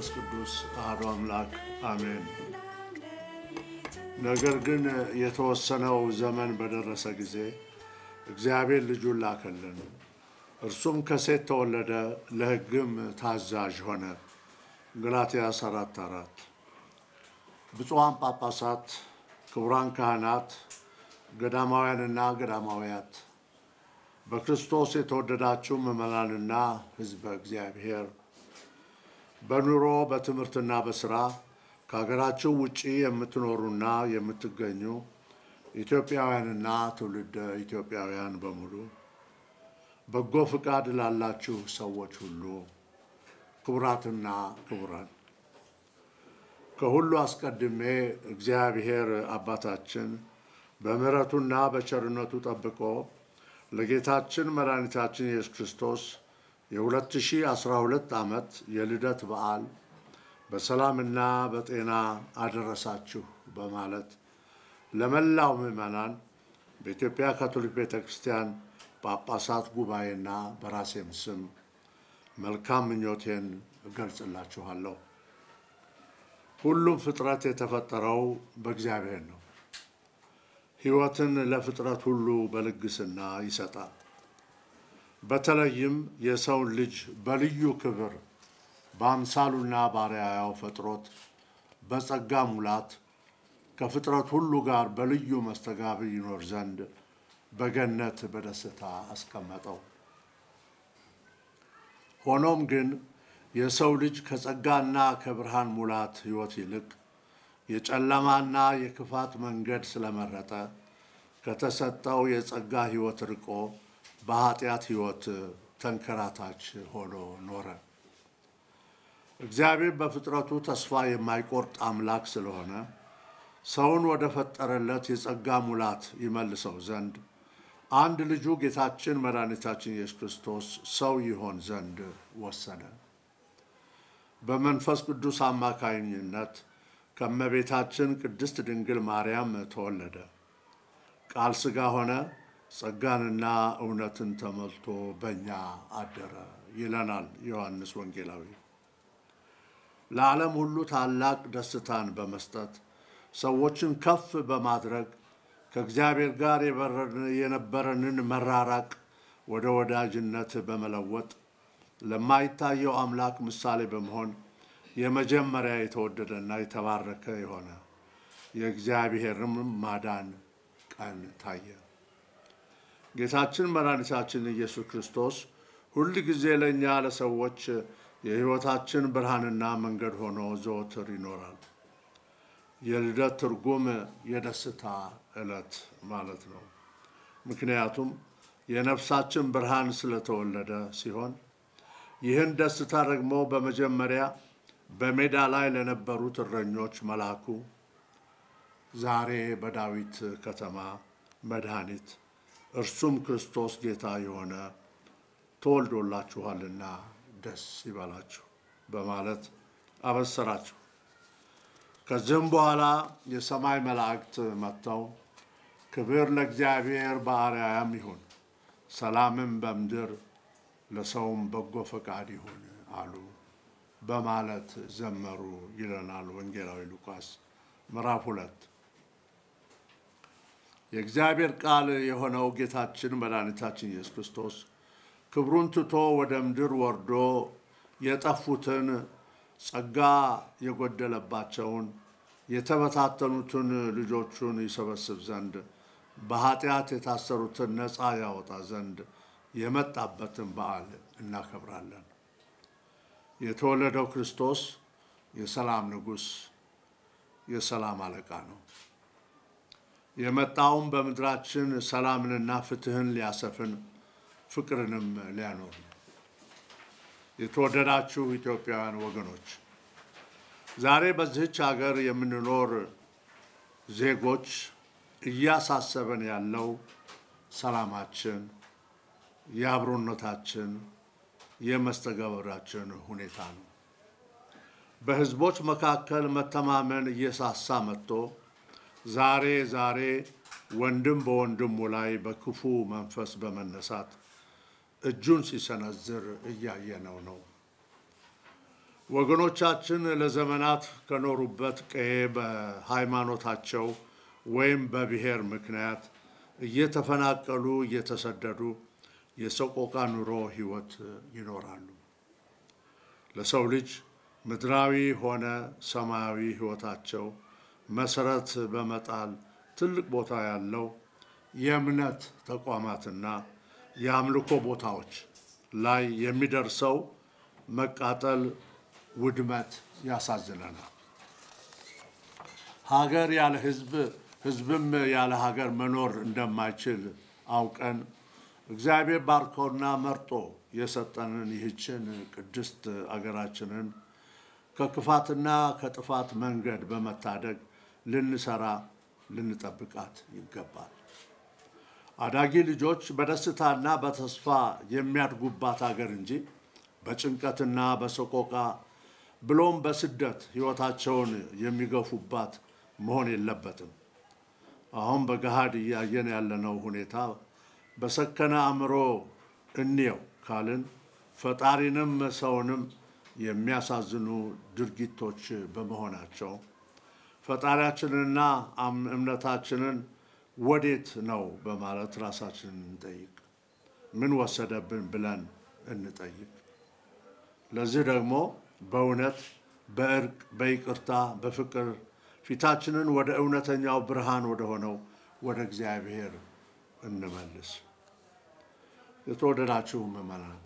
መንፈስ ቅዱስ አሐዱ አምላክ አሜን። ነገር ግን የተወሰነው ዘመን በደረሰ ጊዜ እግዚአብሔር ልጁን ላከልን። እርሱም ከሴት ተወለደ፣ ለሕግም ታዛዥ ሆነ። ገላትያስ አራት አራት ብፁዓን ጳጳሳት፣ ክቡራን ካህናት፣ ገዳማውያንና ገዳማውያት በክርስቶስ የተወደዳችሁ ምዕመናንና ሕዝበ እግዚአብሔር በኑሮ በትምህርትና በስራ ከሀገራችሁ ውጪ የምትኖሩና የምትገኙ ኢትዮጵያውያንና ትውልደ ኢትዮጵያውያን በሙሉ በጎ ፍቃድ ላላችሁ ሰዎች ሁሉ ክቡራትና ክቡራን ከሁሉ አስቀድሜ እግዚአብሔር አባታችን በምሕረቱና በቸርነቱ ጠብቆ ለጌታችን መድኃኒታችን ኢየሱስ ክርስቶስ የ2012 ዓመት የልደት በዓል በሰላምና በጤና አደረሳችሁ በማለት ለመላው ምዕመናን በኢትዮጵያ ካቶሊክ ቤተ ክርስቲያን ጳጳሳት ጉባኤና በራሴም ስም መልካም ምኞቴን እገልጽላችኋለሁ። ሁሉም ፍጥረት የተፈጠረው በእግዚአብሔር ነው። ሕይወትን ለፍጥረት ሁሉ በልግስና ይሰጣል። በተለይም የሰውን ልጅ በልዩ ክብር በአምሳሉና ባሪያያው ፈጥሮት በጸጋ ሙላት ከፍጥረት ሁሉ ጋር በልዩ መስተጋብር ይኖር ዘንድ በገነት በደስታ አስቀመጠው። ሆኖም ግን የሰው ልጅ ከጸጋና ከብርሃን ሙላት ሕይወት ይልቅ የጨለማና የክፋት መንገድ ስለመረጠ ከተሰጠው የጸጋ ሕይወት ርቆ በኃጢአት ሕይወት ተንከራታች ሆኖ ኖረ። እግዚአብሔር በፍጥረቱ ተስፋ የማይቆርጥ አምላክ ስለሆነ ሰውን ወደ ፈጠረለት የጸጋ ሙላት ይመልሰው ዘንድ አንድ ልጁ ጌታችን መድኃኒታችን ኢየሱስ ክርስቶስ ሰው ይሆን ዘንድ ወሰነ። በመንፈስ ቅዱስ አማካኝነት ከእመቤታችን ቅድስት ድንግል ማርያም ተወለደ። ቃል ሥጋ ሆነ፣ ጸጋንና እውነትን ተሞልቶ በእኛ አደረ ይለናል ዮሐንስ ወንጌላዊ። ለዓለም ሁሉ ታላቅ ደስታን በመስጠት ሰዎችን ከፍ በማድረግ ከእግዚአብሔር ጋር የነበረንን መራራቅ ወደ ወዳጅነት በመለወጥ ለማይታየው አምላክ ምሳሌ በመሆን የመጀመሪያ የተወደደና የተባረከ የሆነ የእግዚአብሔርም ማዳን ቀን ታየ። ጌታችን መድኃኒታችን ኢየሱስ ክርስቶስ ሁል ጊዜ ለእኛ ለሰዎች የሕይወታችን ብርሃንና መንገድ ሆኖ ዘወትር ይኖራል። የልደት ትርጉም የደስታ ዕለት ማለት ነው። ምክንያቱም የነፍሳችን ብርሃን ስለተወለደ ሲሆን ይህን ደስታ ደግሞ በመጀመሪያ በሜዳ ላይ ለነበሩት እረኞች መላኩ ዛሬ በዳዊት ከተማ መድኃኒት እርሱም ክርስቶስ ጌታ የሆነ ተወልዶላችኋልና ደስ ይበላችሁ በማለት አበሰራችሁ። ከዚህም በኋላ የሰማይ መላእክት መጥተው ክብር ለእግዚአብሔር በአርያም ይሁን፣ ሰላምም በምድር ለሰውም በጎ ፈቃድ ይሁን አሉ በማለት ዘመሩ ይለናል ወንጌላዊ ሉቃስ ምዕራፍ ሁለት የእግዚአብሔር ቃል የሆነው ጌታችን መድኃኒታችን ኢየሱስ ክርስቶስ ክብሩን ትቶ ወደ ምድር ወርዶ የጠፉትን ጸጋ የጎደለባቸውን የተበታተኑትን ልጆቹን ይሰበስብ ዘንድ በኃጢአት የታሰሩትን ነፃ ያወጣ ዘንድ የመጣበትን በዓል እናከብራለን። የተወለደው ክርስቶስ የሰላም ንጉሥ፣ የሰላም አለቃ ነው። የመጣውም በምድራችን ሰላምንና ፍትሕን ሊያሰፍን ፍቅርንም ሊያኖር ነው። የተወደዳችሁ ኢትዮጵያውያን ወገኖች ዛሬ በዚህች ሀገር የምንኖር ዜጎች እያሳሰበን ያለው ሰላማችን፣ የአብሮነታችን፣ የመስተጋበራችን ሁኔታ ነው። በሕዝቦች መካከል መተማመን እየሳሳ መጥቶ ዛሬ ዛሬ ወንድም በወንድሙ ላይ በክፉ መንፈስ በመነሳት እጁን ሲሰነዝር እያየነው ነው። ወገኖቻችን ለዘመናት ከኖሩበት ቀዬ በሃይማኖታቸው ወይም በብሔር ምክንያት እየተፈናቀሉ እየተሰደዱ የሰቆቃ ኑሮ ሕይወት ይኖራሉ። ለሰው ልጅ ምድራዊ ሆነ ሰማያዊ ሕይወታቸው መሰረት በመጣል ትልቅ ቦታ ያለው የእምነት ተቋማትና የአምልኮ ቦታዎች ላይ የሚደርሰው መቃጠል፣ ውድመት ያሳዝነናል። ሀገር ያለ ሕዝብ ሕዝብም ያለ ሀገር መኖር እንደማይችል አውቀን እግዚአብሔር ባርኮና መርጦ የሰጠንን ይህችን ቅድስት አገራችንን ከክፋትና ከጥፋት መንገድ በመታደግ ልንሰራ ልንጠብቃት ይገባል። አዳጊ ልጆች በደስታና በተስፋ የሚያድጉባት ሀገር እንጂ በጭንቀትና በሰቆቃ ብሎም በስደት ሕይወታቸውን የሚገፉባት መሆን የለበትም። አሁን በገሃድ እያየን ያለነው ሁኔታ በሰከነ አእምሮ እንየው ካልን ፈጣሪንም ሰውንም የሚያሳዝኑ ድርጊቶች በመሆናቸው ፈጣሪያችንንና እምነታችንን ወዴት ነው በማለት ራሳችንን እንጠይቅ። ምን ወሰደብን ብለን እንጠይቅ። ለዚህ ደግሞ በእውነት በእርቅ፣ በይቅርታ፣ በፍቅር ፊታችንን ወደ እውነተኛው ብርሃን ወደ ሆነው ወደ እግዚአብሔር እንመልስ። የተወደዳችሁ ምዕመናን፣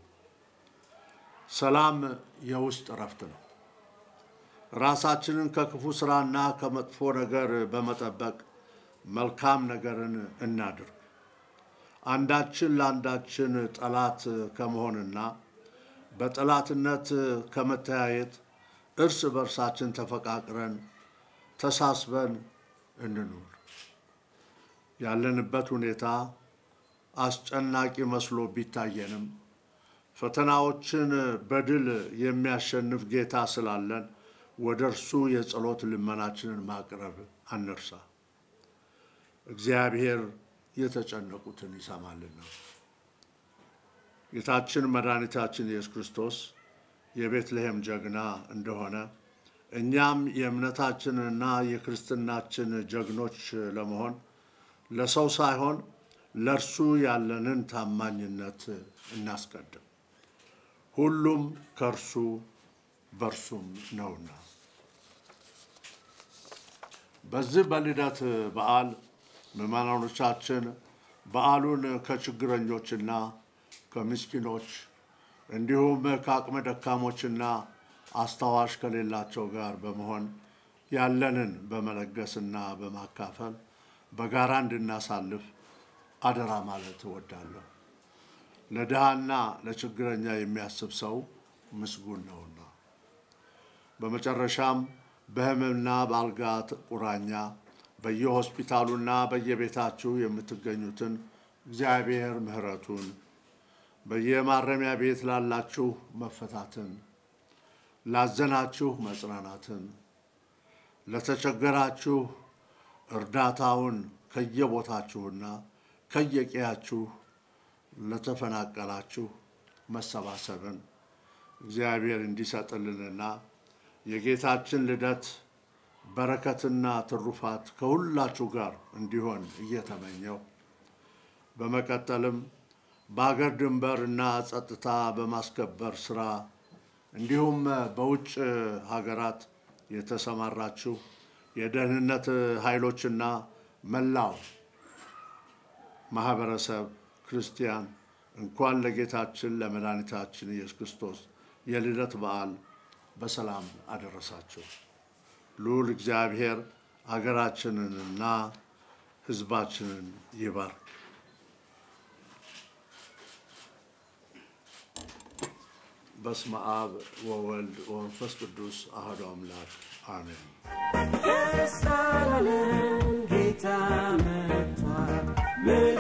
ሰላም የውስጥ እረፍት ነው። ራሳችንን ከክፉ ስራና ከመጥፎ ነገር በመጠበቅ መልካም ነገርን እናድርግ። አንዳችን ለአንዳችን ጠላት ከመሆንና በጠላትነት ከመተያየት እርስ በርሳችን ተፈቃቅረን ተሳስበን እንኑር። ያለንበት ሁኔታ አስጨናቂ መስሎ ቢታየንም ፈተናዎችን በድል የሚያሸንፍ ጌታ ስላለን ወደ እርሱ የጸሎት ልመናችንን ማቅረብ አንርሳ። እግዚአብሔር የተጨነቁትን ይሰማልና። ጌታችን መድኃኒታችን ኢየሱስ ክርስቶስ የቤትልሔም ጀግና እንደሆነ እኛም የእምነታችንና የክርስትናችን ጀግኖች ለመሆን ለሰው ሳይሆን ለእርሱ ያለንን ታማኝነት እናስቀድም። ሁሉም ከእርሱ በእርሱም ነውና። በዚህ በልደት በዓል ምዕመናኖቻችን በዓሉን ከችግረኞችና ከምስኪኖች እንዲሁም ከአቅመ ደካሞችና አስታዋሽ ከሌላቸው ጋር በመሆን ያለንን በመለገስና በማካፈል በጋራ እንድናሳልፍ አደራ ማለት እወዳለሁ። ለድሃና ለችግረኛ የሚያስብ ሰው ምስጉን ነውና። በመጨረሻም በሕመምና በአልጋ ቁራኛ በየሆስፒታሉና በየቤታችሁ የምትገኙትን እግዚአብሔር ምሕረቱን በየማረሚያ ቤት ላላችሁ መፈታትን፣ ላዘናችሁ መጽናናትን፣ ለተቸገራችሁ እርዳታውን ከየቦታችሁና ከየቀያችሁ ለተፈናቀላችሁ መሰባሰብን እግዚአብሔር እንዲሰጥልንና የጌታችን ልደት በረከትና ትሩፋት ከሁላችሁ ጋር እንዲሆን እየተመኘው በመቀጠልም በአገር ድንበር እና ጸጥታ በማስከበር ስራ እንዲሁም በውጭ ሀገራት የተሰማራችሁ የደህንነት ኃይሎችና መላው ማህበረሰብ ክርስቲያን እንኳን ለጌታችን ለመድኃኒታችን ኢየሱስ ክርስቶስ የልደት በዓል በሰላም አደረሳችሁ። ልዑል እግዚአብሔር አገራችንንና ሕዝባችንን ይባርክ። በስመ አብ ወወልድ ወመንፈስ ቅዱስ አሐዱ አምላክ አሜን። የሳለም ጌታ መጥቷል።